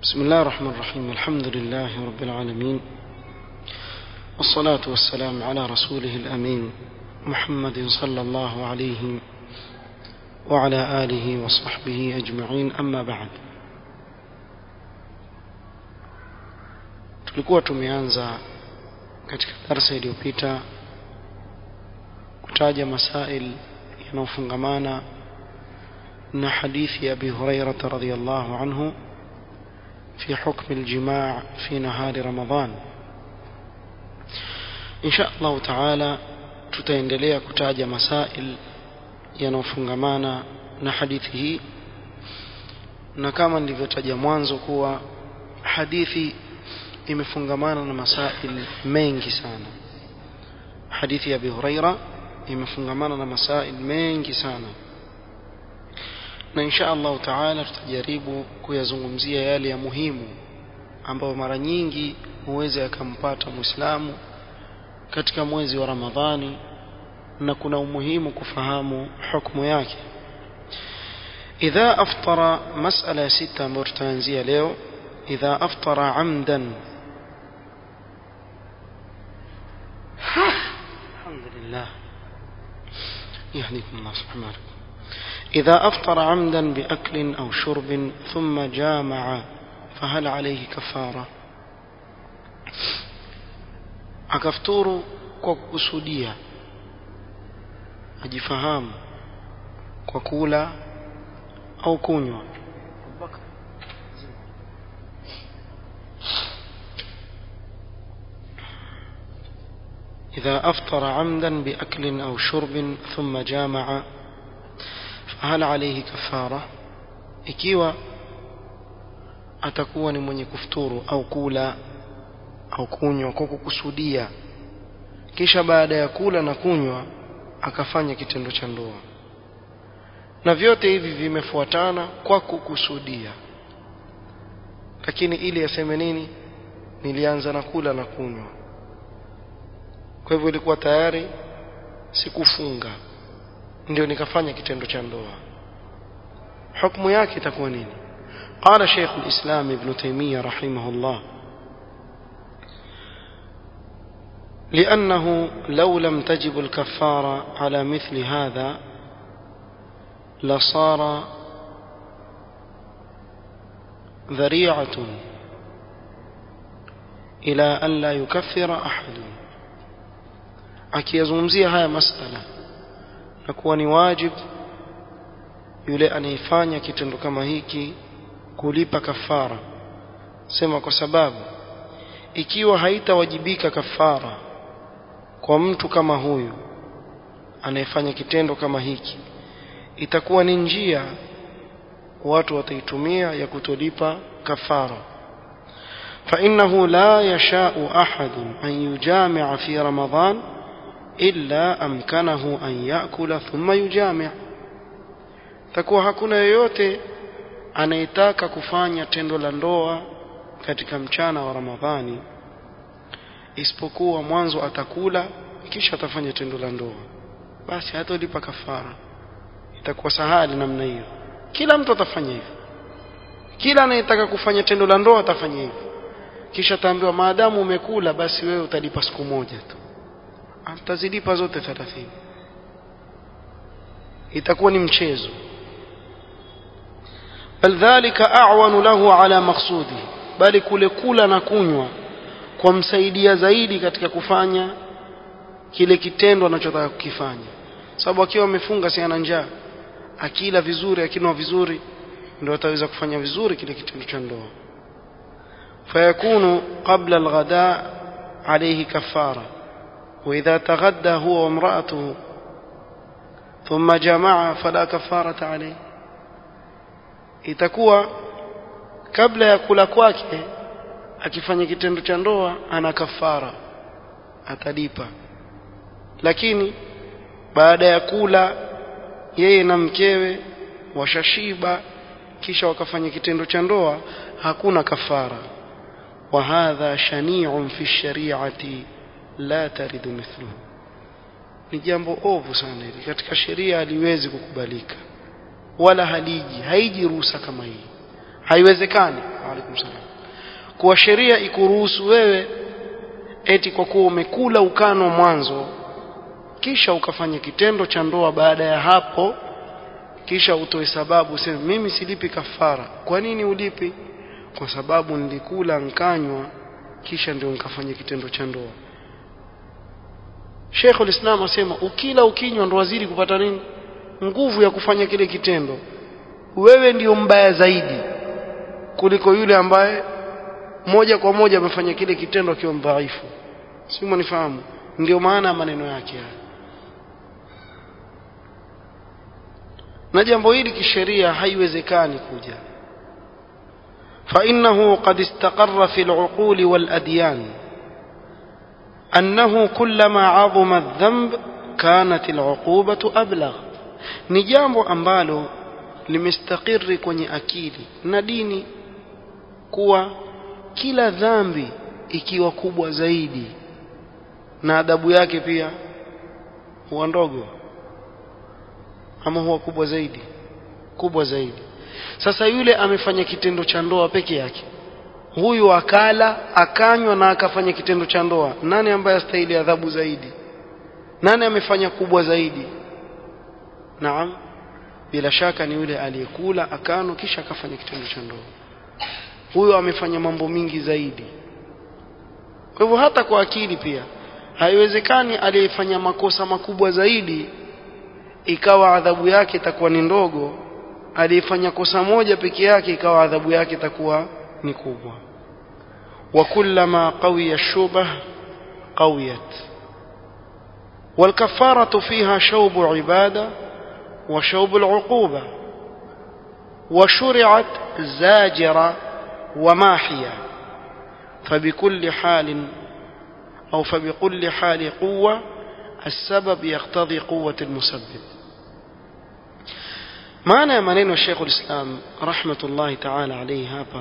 بسم الله الرحمن الرحيم الحمد لله رب العالمين والصلاة والسلام على رسوله الأمين محمد صلى الله عليه وعلى آله وصحبه أجمعين أما بعد tulikuwa tumeanza katika darsa iliyopita kutaja masail yanayofungamana na hadithi ya Abi Hurairah radhiyallahu anhu في حكم الجماع في نهار رمضان إن شاء الله تعالى tutaendelea kutaja masail yanayofungamana na hadithi hii na kama nilivyotaja mwanzo kuwa hadithi imefungamana na masail mengi sana hadithi ya Abi Huraira imefungamana na masail mengi sana na insha Allah taala tutajaribu kuyazungumzia yale ya muhimu ambayo mara nyingi huweza yakampata Muislamu katika mwezi wa Ramadhani na kuna umuhimu kufahamu hukumu yake idha aftara masala ya sita ambayo tutaanzia leo idha aftara amdan alhamdulillah يهديكم الله سبحانه إذا أفطر عمدا بأكل أو شرب ثم جامع فهل عليه كفارة akafuturu kwa kukusudia ajifahamu kwa kula au kunywa إذا أفطر عمدا بأكل أو شرب ثم جامع فهل عليه كفارة ikiwa atakuwa ni mwenye kufuturu au kula au kunywa kwa kukusudia kisha baada ya kula na kunywa akafanya kitendo cha ndoa na vyote hivi vimefuatana kwa kukusudia lakini ili aseme nini nilianza na kula na kunywa kwa hivyo ilikuwa tayari sikufunga ndio nikafanya kitendo cha ndoa hukumu yake itakuwa nini قال شيخ الإسلام ابن تيمية رحمه الله لأنه لو لم تجب الكفارة على مثل هذا لصار ذريعة إلى أن لا يكفر أحد akiyazungumzia haya masala na kuwa ni wajib yule anayefanya kitendo kama hiki kulipa kafara sema kwa sababu ikiwa haitawajibika kafara kwa mtu kama huyu anayefanya kitendo kama hiki itakuwa ni njia watu wataitumia ya kutolipa kafara فإنه لا يشاء أحد أن يجامع في رمضان إلا أمكنه أن يأكل ثم يجامع takuwa hakuna yoyote anayetaka kufanya tendo la ndoa katika mchana wa Ramadhani isipokuwa mwanzo atakula kisha atafanya tendo la ndoa basi hatolipa kafara itakuwa sahali namna hiyo kila mtu atafanya hivyo kila anayetaka kufanya tendo la ndoa atafanya hivyo kisha ataambiwa maadamu umekula basi wewe utalipa siku moja tu atazilipa zote 30 itakuwa ni mchezo bal dhalika a'wanu lahu ala maqsudi bali kule kula na kunywa kwa msaidia zaidi katika kufanya kile kitendo anachotaka kukifanya sababu akiwa amefunga si ana njaa akila vizuri akinwa vizuri ndio ataweza kufanya vizuri kile kitendo cha ndoa فيكون قبل الغداء عليه كفارة وإذا تغدى هو وامرأته ثم جمع فلا كفارة عليه itakuwa kabla ya kula kwake akifanya kitendo cha ndoa ana kafara atalipa lakini baada ya kula yeye na mkewe washashiba kisha wakafanya kitendo cha ndoa hakuna kafara وهذا شنيع في الشريعة لا ترد مثله ni jambo ovu sana hili katika sheria haliwezi kukubalika wala haliji haiji ruhusa kama hii haiwezekani waalaikum salam kwa sheria ikuruhusu wewe eti kwa kuwa umekula ukano mwanzo kisha ukafanya kitendo cha ndoa baada ya hapo kisha utoe sababu useme mimi silipi kafara kwa nini ulipi kwa sababu nilikula nkanywa kisha ndio nikafanya kitendo cha ndoa Sheikh ulislam asema ukila ukinywa ndo wazidi kupata nini nguvu ya kufanya kile kitendo wewe ndio mbaya zaidi kuliko yule ambaye moja kwa moja amefanya kile kitendo akiwa mdhaifu si mnifahamu ndio maana maneno yake haya na jambo hili kisheria haiwezekani kuja فإنه قد استقر في العقول والأديان أنه كلما عظم الذنب كانت العقوبة أبلغ ni jambo ambalo limestakiri kwenye akili na dini kuwa kila dhambi ikiwa kubwa zaidi na adhabu yake pia huwa ndogo ama huwa kubwa zaidi kubwa zaidi sasa yule amefanya kitendo cha ndoa peke yake huyu akala akanywa na akafanya kitendo cha ndoa nani ambaye astahili adhabu zaidi nani amefanya kubwa zaidi naam bila shaka ni yule aliyekula akano kisha akafanya kitendo cha ndoa huyo amefanya mambo mingi zaidi kwa hivyo hata kwa akili pia haiwezekani aliyefanya makosa makubwa zaidi ikawa adhabu yake itakuwa ni ndogo aliyefanya kosa moja peke yake ikawa adhabu yake itakuwa ni kubwa wa kullama qawiya shubah qawiyat والكفارة فيها شوب عبادة وشوب العقوبة وشرعت زاجرة وماحية فبكل حال أو فبكل حال قوة السبب يقتضي قوة المسبب maana ya maneno ya Sheikh ulislam rahmatullahi ta'ala alayhi hapa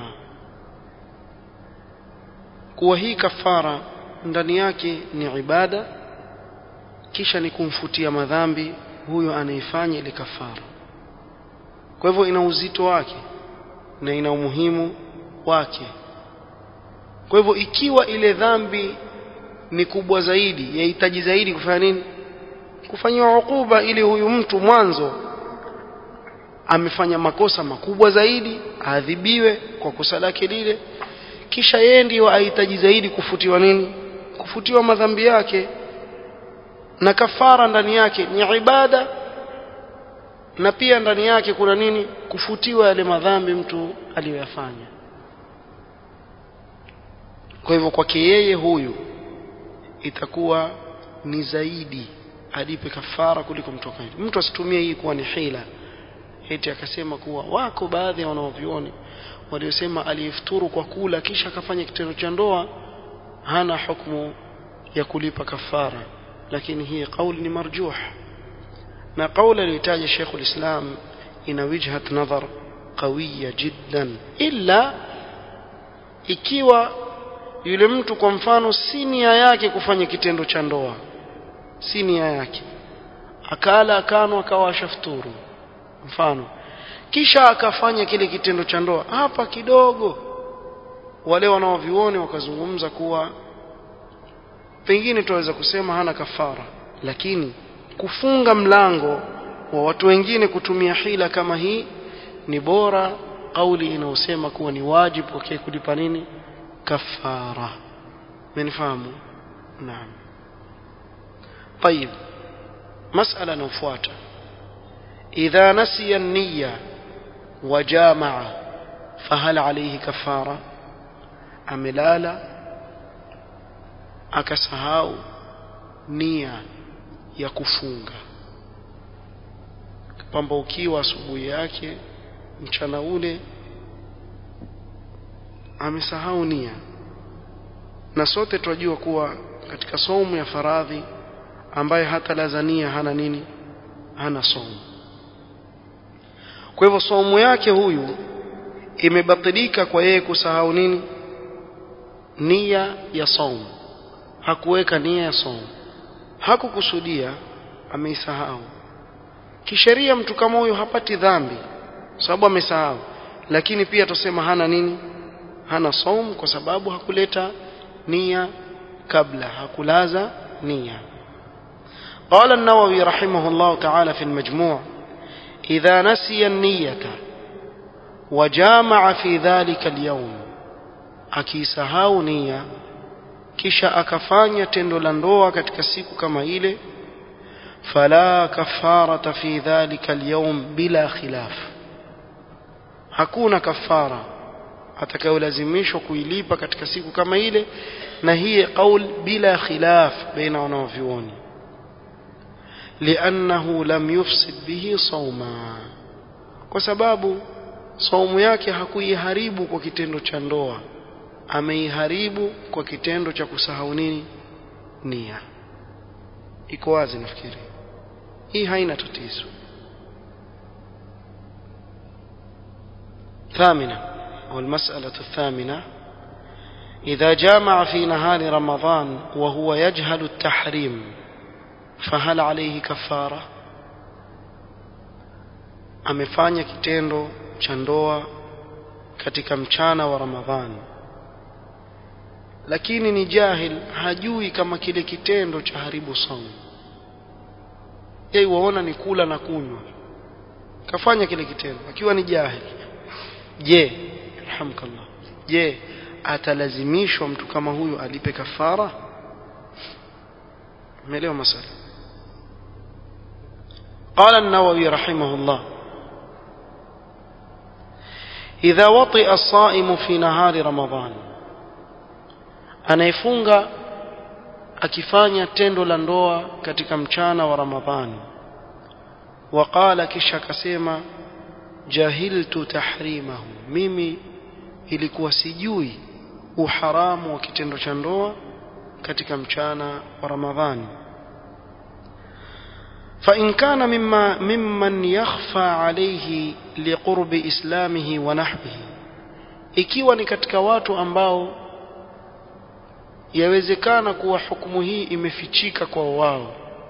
kuwa hii kafara ndani yake ni ibada kisha ni kumfutia madhambi huyo anaifanya ile kafara kwa hivyo ina uzito wake na ina umuhimu wake kwa hivyo ikiwa ile dhambi ni kubwa zaidi yahitaji zaidi kufanya nini kufanyiwa hukuba ili huyu mtu mwanzo amefanya makosa makubwa zaidi aadhibiwe kwa kosa lake lile kisha yeye ndiyo ahitaji zaidi kufutiwa nini kufutiwa madhambi yake na kafara ndani yake ni ibada na pia ndani yake kuna nini kufutiwa yale madhambi mtu aliyoyafanya kwa hivyo kwake yeye huyu itakuwa ni zaidi alipe kafara kuliko mtoka mtu asitumie hii kuwa ni hila eti akasema kuwa wako baadhi ya wanaovyuoni waliosema aliyefuturu kwa kula kisha akafanya kitendo cha ndoa hana hukumu ya kulipa kafara lakini hii kauli ni marjuh na kauli aliyotaja Sheikh ulislam ina wijhat nadhar qawiya jiddan illa ikiwa yule mtu kwa mfano si nia yake kufanya kitendo cha ndoa si nia yake akala akano akawa ashafuturu mfano kisha akafanya kile kitendo cha ndoa hapa kidogo wale wanaovioni wakazungumza kuwa pengine tunaweza kusema hana kafara lakini kufunga mlango wa watu wengine kutumia hila kama hii ni bora kauli inayosema kuwa ni wajibu kwake kulipa nini kafara mmenifahamu naam طيب مسألة نفواتها إذا نسي النية وجامع فهل عليه كفارة أم لا لا akasahau nia ya kufunga pambaukiwa asubuhi yake mchana ule amesahau nia na sote tunajua kuwa katika somo ya faradhi ambaye hata lazania hana nini hana somo kwa hivyo somo yake huyu imebatilika kwa yeye kusahau nini nia ya somo hakuweka nia ya somo hakukusudia ameisahau kisheria mtu kama huyo hapati dhambi sababu amesahau lakini pia tusema hana nini hana saum kwa sababu hakuleta nia kabla hakulaza nia قال النووي رحمه الله تعالى في المجموع إذا نسي النية وجامع في ذلك اليوم akisahau nia kisha akafanya tendo la ndoa katika siku kama ile fala kafarata fi dhalika alyawm bila khilaf hakuna kafara atakayolazimishwa kuilipa katika siku kama ile na hii qaul bila khilaf baina wanavyuoni لأنه لم يفسد به صوما kwa sababu saumu yake hakuiharibu kwa kitendo cha ndoa ameiharibu kwa kitendo cha kusahau nini nia iko wazi nafikiri hii haina tatizo ثامنة أو المسألة الثامنة إذا جامع في نهار رمضان وهو يجهل التحريم فهل عليه كفارة amefanya kitendo cha ndoa katika mchana wa Ramadhani lakini ni jahil hajui kama kile kitendo cha haribu saumu yeye waona ni kula na kunywa kafanya kile kitendo akiwa ni jahil je alhamdulillah je atalazimishwa mtu kama huyu alipe kafara umeelewa masala قال النووي رحمه الله إذا وطئ الصائم في نهار رمضان anayefunga akifanya tendo la ndoa katika mchana wa Ramadhani waqala kisha akasema jahiltu tahrimahu mimi ilikuwa sijui uharamu wa kitendo cha ndoa katika mchana wa Ramadhani فإن كان مما ممن يخفى عليه لقرب إسلامه ونحبه ikiwa ni katika watu ambao yawezekana kuwa hukumu hii imefichika kwa wao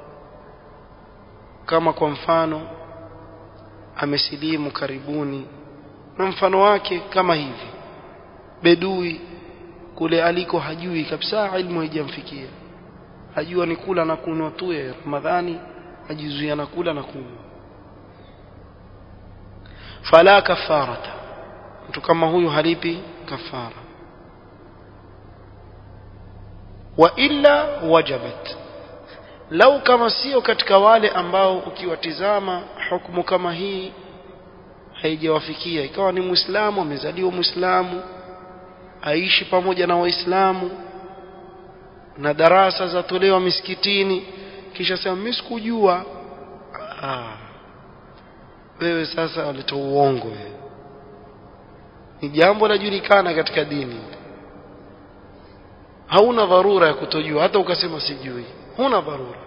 kama kwa mfano amesilimu karibuni na mfano wake kama hivi bedui kule aliko hajui kabisa ilmu haijamfikia hajua ni kula na kunywa tu ya Ramadhani ajizuia na kula na kunywa fala kafarata mtu kama huyu halipi kafara wa illa wajabat lau kama sio katika wale ambao ukiwatizama hukumu kama hii haijawafikia ikawa ni muislamu amezaliwa muislamu aishi pamoja na waislamu na darasa zatolewa misikitini kisha sema mimi sikujua ah wewe sasa walitoa uongo wewe ni jambo lajulikana katika dini hauna dharura ya kutojua hata ukasema sijui huna dharura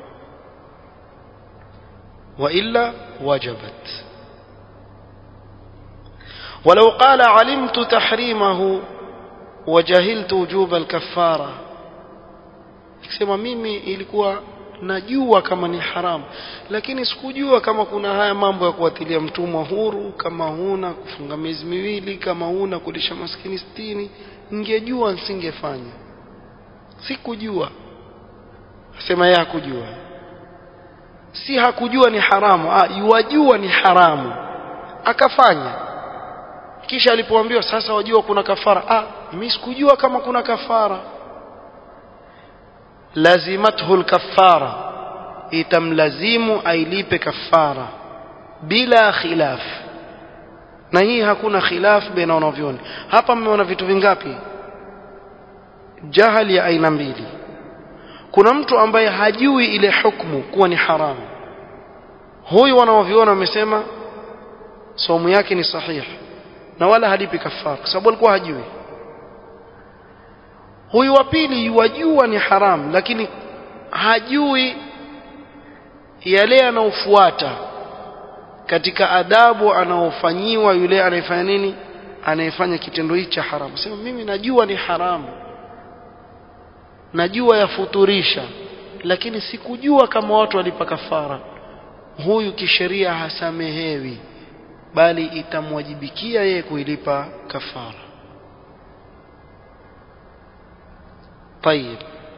wa illa wajabat ولو قال علمت تحريمه وجهلت وجوب الكفاره ikisema mimi ilikuwa najua kama ni haramu lakini sikujua kama kuna haya mambo ya kuwatilia mtumwa huru kama huna kufunga miezi miwili kama huna kulisha maskini sitini ningejua nisingefanya sikujua sema yeye hakujua si hakujua ni haramu ah yuwajua ni haramu akafanya kisha alipoambiwa sasa wajua kuna kafara ah mimi sikujua kama kuna kafara lazimathu alkaffara itamlazimu ailipe kafara bila khilaf na hii hakuna khilaf baina wanavyoni hapa mmeona vitu vingapi jahali ya aina mbili kuna mtu ambaye hajui ile hukumu kuwa ni haramu huyu wanaoviona wamesema somu yake ni sahihi na wala halipi kafara kwa sababu alikuwa hajui huyu wa pili yuwajua ni haramu lakini hajui yale anaofuata katika adabu anaofanyiwa yule anayefanya nini anayefanya kitendo hichi cha haramu sema mimi najua ni haramu najua yafuturisha lakini sikujua kama watu walipa kafara huyu kisheria hasamehewi bali itamwajibikia yeye kuilipa kafara طيب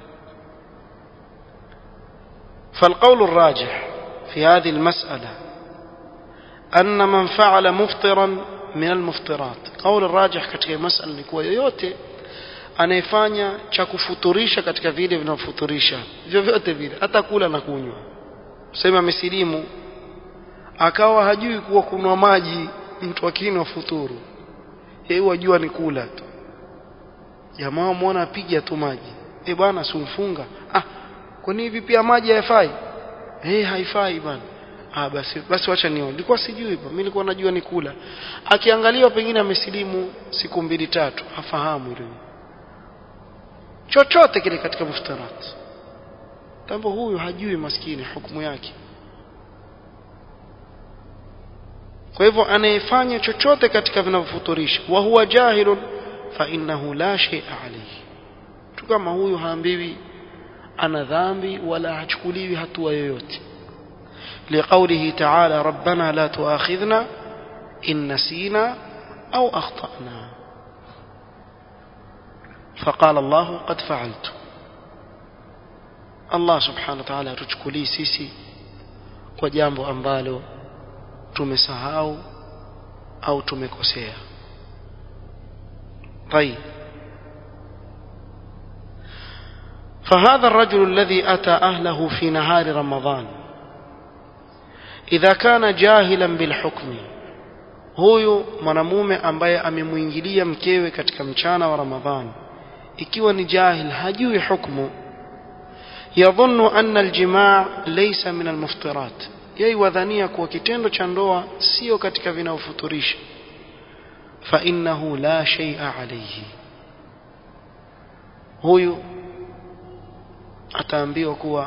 فالقول الراجح في هذه المسألة أن من فعل مفطرا من المفطرات قول الراجح katika masala ni kuwa yoyote anayefanya cha kufuturisha katika vile vinavyofuturisha vyovyote vile hata kula na kunywa sema amesilimu akawa hajui kuwa kunwa maji mtu akinywa futuru yeye wajua ni kula tu jamaa muona apiga tu maji eh bwana simfunga ah kwani hivi pia maji hayafai eh haifai bwana ah basi basi wacha nione nilikuwa sijui mimi nilikuwa najua ni kula akiangaliwa pengine amesilimu siku mbili tatu hafahamu hilo chochote kile katika muftarat tambo huyu hajui maskini hukumu yake kwa hivyo anayefanya chochote katika vinavyofuturisha wa huwa jahilun fa innahu la shay'a alayhi tu kama huyu haambiwi ana dhambi wala hachukuliwi hatua yoyote لقوله تعالى ربنا لا تؤاخذنا إن نسينا أو أخطأنا فقال الله قد فعلت الله سبحانه وتعالى تشكلي سيسي وجambo ambalo tumesahau au tumekosea طيب فهذا الرجل الذي أتى أهله في نهار رمضان إذا كان جاهلا بالحكم huyu mwanamume ambaye amemuingilia mkewe katika mchana wa Ramadhani ikiwa ni jahil hajui hukumu yadhunnu anna aljimaa laysa min almuftirat yeye wadhania kuwa kitendo cha ndoa sio katika vinaofuturisha fa innahu la shay'a alayhi huyu ataambiwa kuwa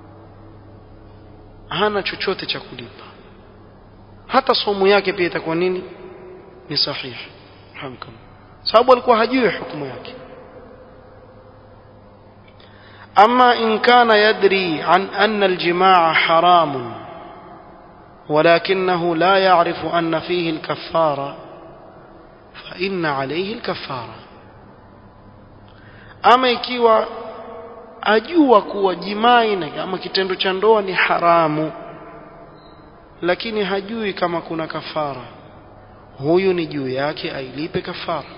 hana chochote cha kulipa hata somo yake pia itakuwa nini ni sahihi hamkam sababu alikuwa hajui hukumu yake أما إن كان يدري عن أن الجماع حرام ولكنه لا يعرف أن فيه الكفارة فإن عليه الكفارة أما ikiwa ajua kuwa jimai na ama kitendo cha ndoa ni haramu lakini hajui kama kuna kafara huyu ni juu yake ailipe kafara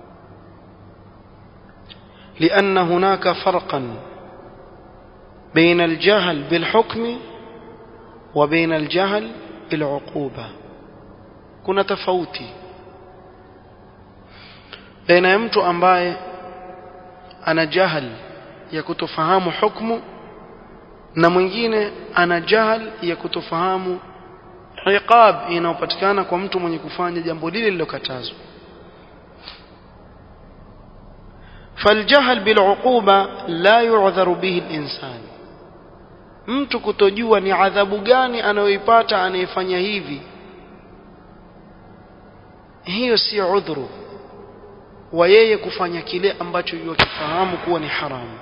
لأن هناك فرقا بين الجهل بالحكم وبين الجهل بالعقوبة kuna tofauti baina ya mtu ambaye ana jahal ya kutofahamu hukumu na mwingine ana jahal ya kutofahamu iqab inayopatikana kwa mtu mwenye kufanya jambo lile lilokatazwa فالجهل بالعقوبة لا يعذر به الإنسان mtu kutojua ni adhabu gani anayoipata anayefanya hivi hiyo si udhuru wa yeye kufanya kile ambacho yukifahamu kuwa ni haramu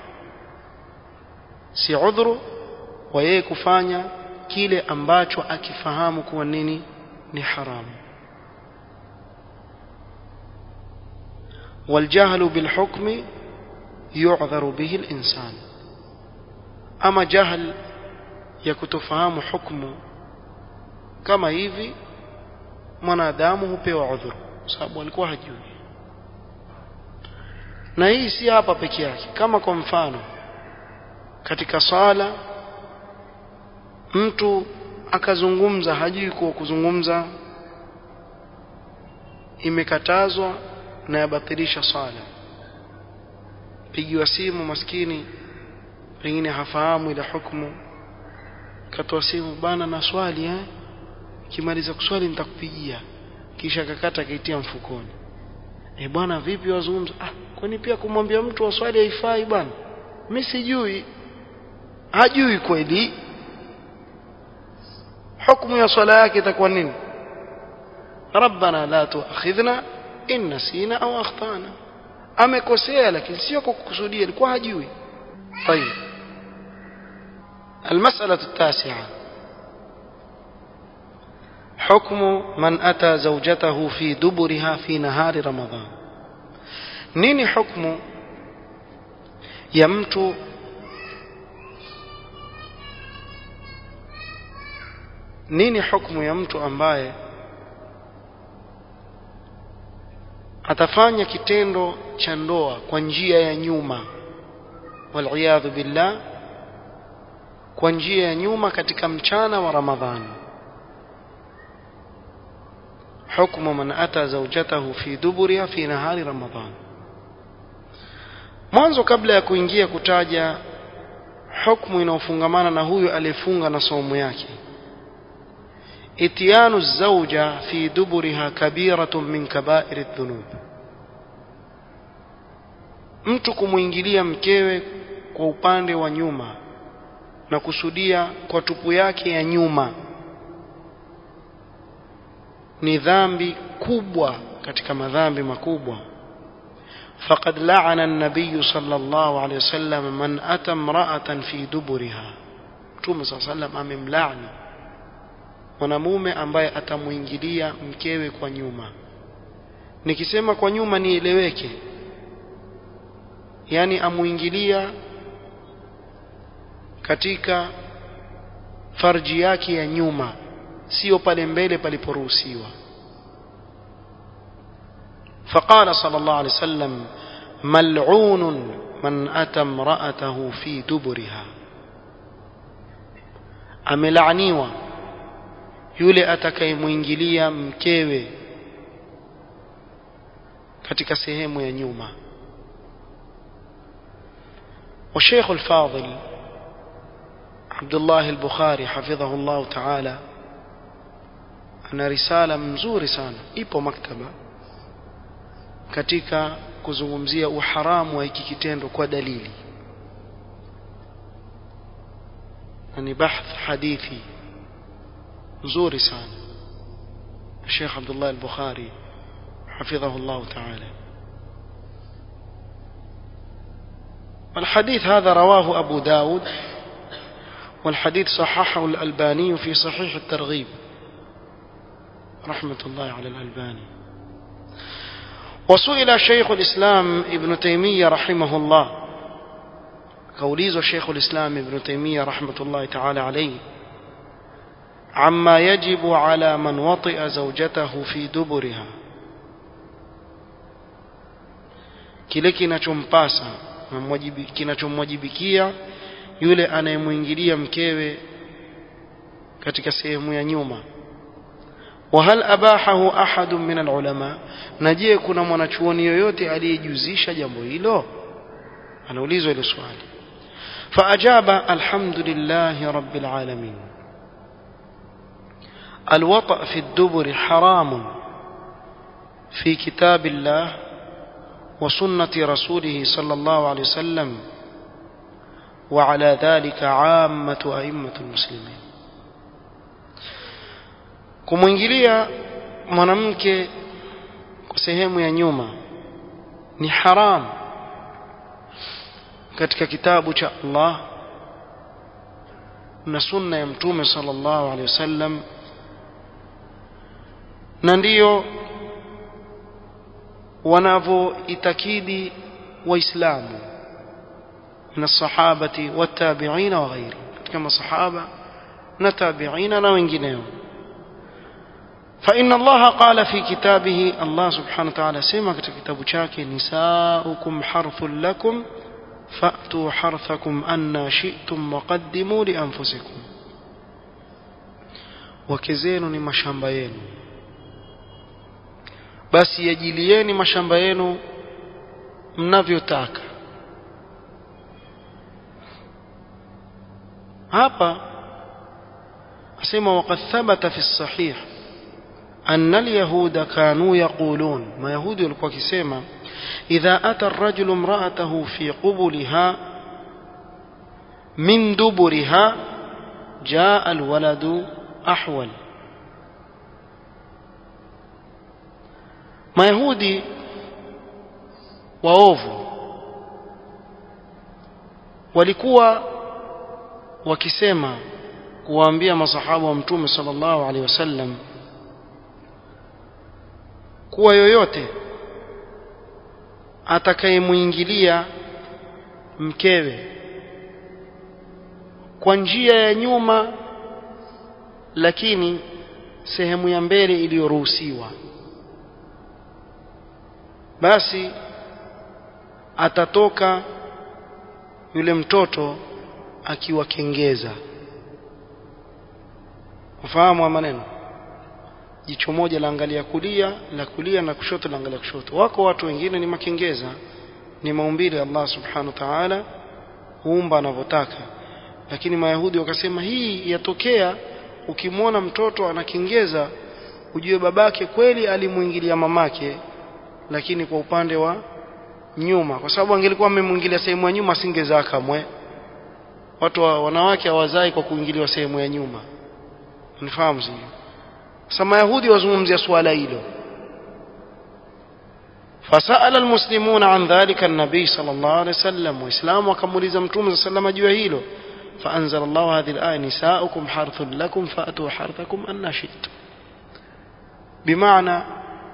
si udhuru wa yeye kufanya kile ambacho akifahamu kuwa nini ni haramu والجهل بالحكم يعذر به الإنسان أما جهل يكتفهم حكم كما hivi mwanadamu hupewa udhuru sababu alikuwa hajui na hii si hapa peke yake kama kwa mfano katika sala mtu akazungumza hajui kuwa kuzungumza imekatazwa na yabatilisha sala pigiwa simu maskini pengine hafahamu ile hukumu katoa simu bana na swali eh kimaliza kuswali nitakupigia kisha kakata kaitia mfukoni eh bwana vipi wazungumza ah kwani pia kumwambia mtu wa swali haifai bwana mimi sijui hajui kweli hukumu ya swala yake itakuwa nini ربنا لا تؤاخذنا in nasina au akhtana amekosea lakini sio kwa kukusudia alikuwa hajui طيب المسألة التاسعة حكم من أتى زوجته في دبرها في نهار رمضان نيني حكم ya mtu nini hukumu ya mtu ambaye atafanya kitendo cha ndoa kwa njia ya nyuma waliyadhu billah kwa njia ya nyuma katika mchana wa ramadhani حكم من أتى زوجته في دبرها في نهار رمضان mwanzo kabla ya kuingia kutaja hukumu inayofungamana na huyu aliyefunga na saumu yake itiyanu zauja fi duburiha kabiratun min kabairi dhunub mtu kumwingilia mkewe kwa upande wa nyuma na kusudia kwa tupu yake ya nyuma ni dhambi kubwa katika madhambi makubwa فقد لعن النبي صلى الله عليه وسلم من أتى امرأة في دبرها Mtume صلى الله عليه وسلم amemlaani mwanamume ambaye atamuingilia mkewe kwa nyuma nikisema kwa nyuma nieleweke yani amuingilia katika farji yake ya nyuma sio pale mbele paliporuhusiwa فقال صلى الله عليه وسلم ملعون من أتى امرأته في دبرها amelaaniwa yule atakayemwingilia mkewe katika sehemu ya nyuma والشيخ الفاضل عبد الله البخاري حفظه الله تعالى ana risala mzuri sana ipo maktaba katika kuzungumzia uharamu wa hiki kitendo kwa dalili na ni bahth hadithi nzuri sana Sheikh Abdullah al-Bukhari حفظه الله تعالى الحديث هذا رواه أبو داود والحديث صححه الألباني في صحيح الترغيب رحمة الله على الألباني وسئل شيخ الإسلام ابن تيمية رحمه الله كوليز شيخ الإسلام ابن تيمية رحمة الله تعالى عليه عما يجب على من وطئ زوجته في دبرها kile kinachompasa kinachomwajibikia yule anayemwingilia mkewe katika sehemu ya nyuma وهل أباحه أحد من العلماء نجيه كنا mwanachuoni yoyote aliyejuzisha jambo hilo anaulizwa ile swali فأجاب الحمد لله رب العالمين الوطأ في الدبر حرام في كتاب الله وسنة رسوله صلى الله عليه وسلم وعلى ذلك عامة أئمة المسلمين kumwingilia mwanamke kwa sehemu ya nyuma ni haram katika kitabu cha Allah na sunna ya mtume sallallahu alaihi wasallam na ndiyo wanavyoitakidi waislamu من الصحابة والتابعين وغيرهم كما صحابة نتابعين وغيرهم فإن الله قال في كتابه الله سبحانه وتعالى سمع كتاب شاك نساؤكم حرث لكم فأتوا حرثكم أن شئتم وقدموا لأنفسكم وكزين ni mashamba yenu basi yajilieni mashamba yenu mnavyotaka hapa asema waqad thabata fi sahih أن اليهود كانوا يقولون ما يهود walikuwa wakisema إذا أتى الرجل امرأته في قبلها من دبرها جاء الولد أحول mayahudi waovu walikuwa wakisema kuwaambia masahaba wa mtume sallallahu alaihi wasallam kuwa yoyote atakayemwingilia mkewe kwa njia ya nyuma lakini sehemu ya mbele iliyoruhusiwa basi atatoka yule mtoto akiwakengeza ufahamu maneno jicho moja laangalia kulia la kulia na kushoto laangalia kushoto wako watu wengine ni makengeza ni maumbile Allah subhanahu wa ta'ala huumba anavyotaka lakini mayahudi wakasema hii yatokea ukimwona mtoto anakengeza ujue babake kweli alimuingilia mamake lakini kwa upande wa nyuma kwa sababu angelikuwa amemwingilia sehemu ya nyuma asingezaa kamwe watu wa, wanawake hawazai kwa kuingiliwa sehemu ya nyuma unifahamu sio sasa mayahudi wazungumzia swala hilo فسأل المسلمون عن ذلك النبي صلى الله عليه وسلم وإسلام وكموليز متوم صلى الله عليه وسلم جوا فأنزل الله هذه الآية نساؤكم حرث لكم فأتوا حرثكم أن شئتم بمعنى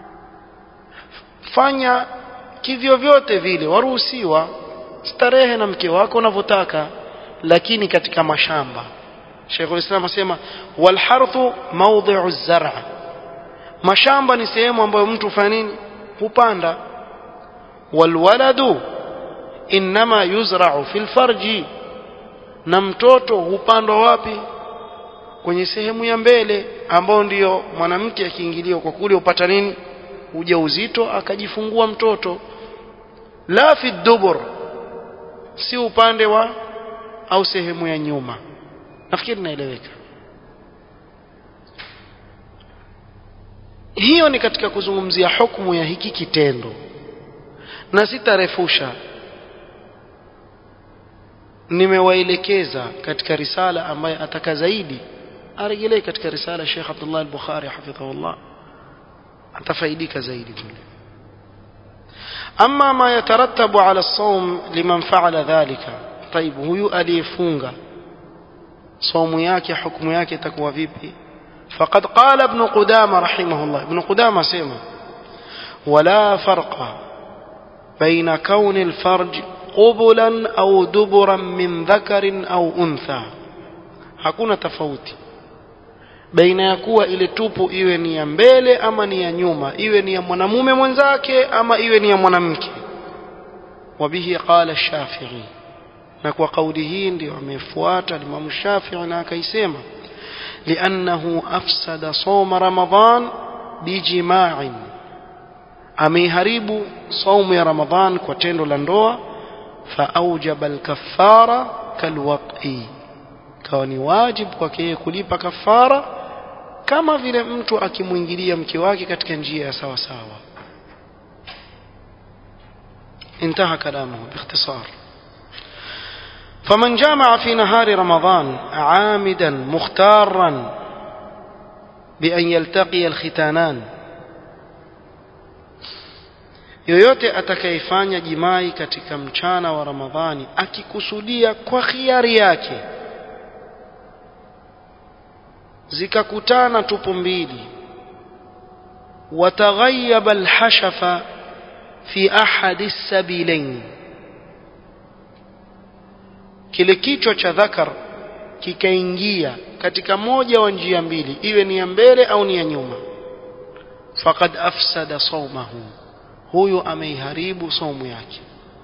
fanya kivyo vyote vile waruhusiwa starehe na mke wako unavyotaka lakini katika mashamba Sheikhul Islam asema wal harthu mawdhi'u zara mashamba ni sehemu ambayo mtu hufanya nini hupanda wal waladu inma yuzra'u fil farji na mtoto hupandwa wapi kwenye sehemu ya mbele ambao ndiyo mwanamke akiingiliwa kwa kule upata nini ujauzito akajifungua mtoto la fi dubur si upande wa au sehemu ya nyuma nafikiri naeleweka hiyo ni katika kuzungumzia hukumu ya hiki kitendo na sitarefusha nimewaelekeza katika risala ambaye ataka zaidi aregelee katika risala Sheikh Abdullah al-Bukhari hafidhahullah atafaidika zaidi kule ama ma yatarattabu ala as-sawm liman fa'ala dhalika طيب huyu aliyefunga saumu yake hukumu yake itakuwa vipi فقد قال ابن قدامة رحمه الله ابن قدامة سيما ولا فرق بين كون الفرج قبلا أو دبرا من ذكر أو أنثى hakuna tofauti baina ya kuwa ile tupu iwe ni ya mbele ama ni ya nyuma iwe ni ya mwanamume mwenzake ama iwe ni ya mwanamke wabihi qala shafi'i na kwa kauli hii ndio amefuata Imam Shafi'i na akaisema لأنه أفسد صوم رمضان بجماع أميهرب صوم رمضان كتند لندوة فأوجب الكفارة كالوطئ كوني واجب kwake kulipa kafara kama vile mtu akimwingilia mke wake katika njia ya sawa sawa انتهى كلامه باختصار فمن جامع في نهار رمضان عامدا مختارا بأن يلتقي الختانان yoyote atakayefanya jimai katika mchana wa ramadhani akikusudia kwa khiari yake zikakutana tupu mbili wataghayyaba alhashafa fi ahadi sabilain kile kichwa cha dhakar kikaingia katika moja wa njia mbili iwe ni ya mbele au ni ya nyuma faqad afsada sawmahu huyo ameiharibu saumu yake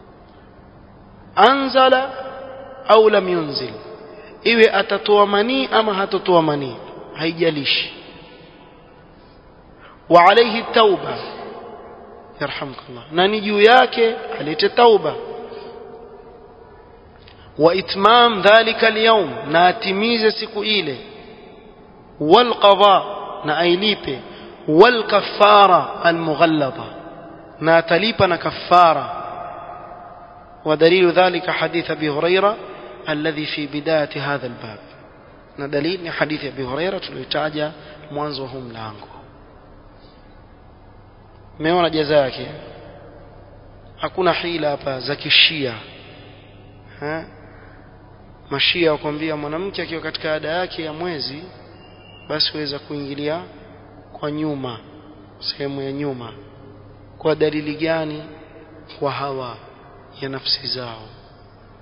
anzala au lam yunzil iwe atatoa manii ama hatotoa manii haijalishi wa alayhi tauba yarhamkallah na ni juu yake alete tauba وإتمام ذلك اليوم ناتميز سكو إلي والقضاء نأيليبي والكفارة المغلظة ناتليبنا كفارة ودليل ذلك حديث أبي هريرة الذي في بداية هذا الباب ندليل حديث أبي هريرة tulitaja mwanzo huu mlango meona jaza yake hakuna hila hapa za kishia ha? mashia wakwambia mwanamke akiwa katika ada yake ya mwezi basi waweza kuingilia kwa nyuma sehemu ya nyuma kwa dalili gani kwa hawa ya nafsi zao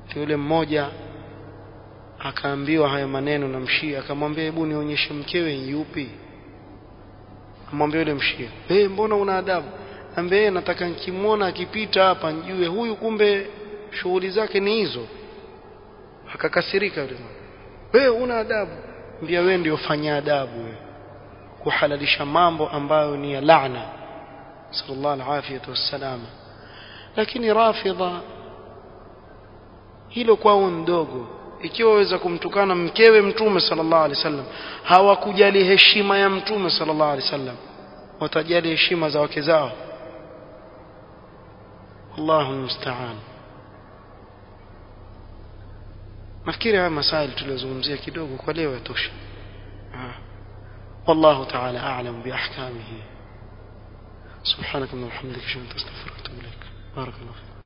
yule mmoja akaambiwa haya maneno na mshia akamwambia hebu nionyeshe mkewe yupi amwambia yule mshia hey, mbona una adabu ambie nataka nikimwona akipita hapa njue huyu kumbe shughuli zake ni hizo akakasirika yule wewe una adabu mbia wewe ndio fanya adabu wewe kuhalalisha mambo ambayo ni ya laana sallallahu alaihi wasallam lakini rafidha hilo kwao ndogo ikiwa waweza kumtukana mkewe mtume sallallahu alaihi wasallam hawakujali heshima ya mtume sallallahu alaihi wasallam watajali heshima za wake zao Allahu musta'an nafikiri haya masaili tuliyozungumzia kidogo kwa leo yatosha والله تعالى أعلم بأحكامه سبحانك اللهم وبحمدك أشهد أن لا إله إلا أنت أستغفرك وأتوب إليك بارك الله فيك